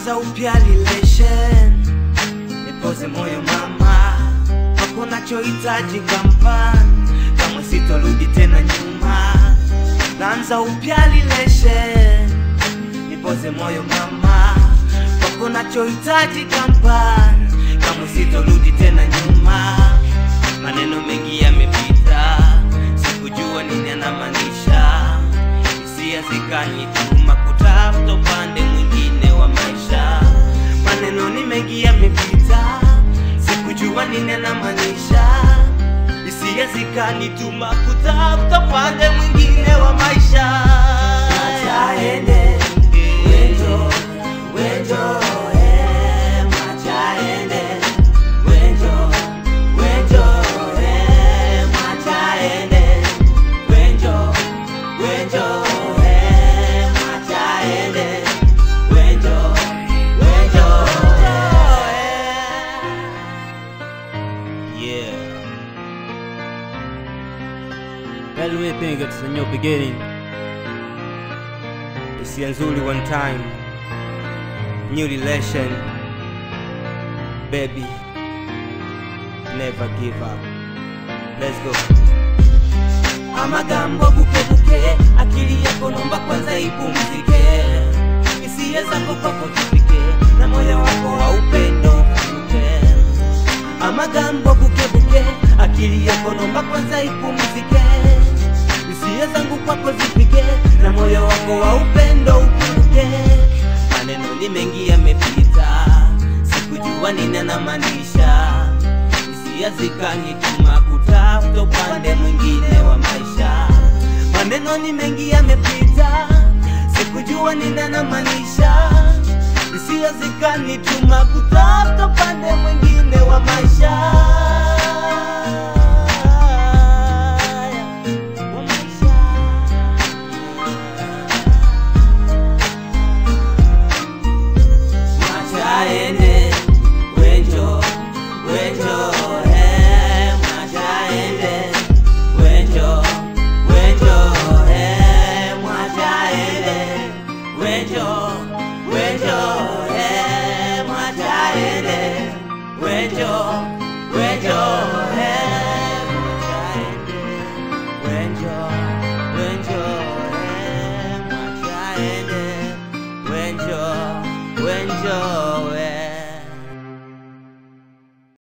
naanza upya relation, nipoze moyo mama, wako nachohitaji kampani, kamwe sitorudi tena nyuma. Naanza upya relation, nipoze moyo mama, wako nachohitaji kampani, kamwe sitorudi tena nyuma. Maneno mengi yamepita, sikujua nini anamaanisha, hisia zikanituma kutafuta upande mwingine wa maisha. Maneno ni mengi yamepita, sikujua nini anamaanisha, hisia zikanituma kutafuta upande mwingine wa maisha. Acha aende, wenjo, wenjo, eh, acha aende, wenjo, wenjo, eh, acha aende, wenjo, wenjo, eh, acha aende, wenjo, wenjo, eh. Yeah. Well, we think it's a new beginning. Hisia nzuri one time. New relation. Baby. Never give up. Let's go. amagambo bukebuke akili yako nomba kwanza ipumzike hisia zako kwako zifike na moyo wako wa upendo ufuke amagambo bukebuke akili yako nomba kwanza ipumzike hisia zangu kwako zifike na moyo wako wa upendo ufuke maneno ni mengi yamepita sikujua nini anamaanisha hisia zikanituma kutafuta upande mwingine wa maisha. Maneno ni mengi yamepita, sikujua nini anamaanisha. Hisia zikanituma kutafuta upande mwingine wa maisha. Wa maisha. Mwacha aende, wenjo, wenjo, eh, mwacha aende, wenjo, wenjo, eh, mwacha aende, wenjo, wenjo, eh, mwacha aende, wenjo, wenjo, eh, mwacha aende, wenjo, wenjo, eh, mwacha aende, wenjo, wenjo,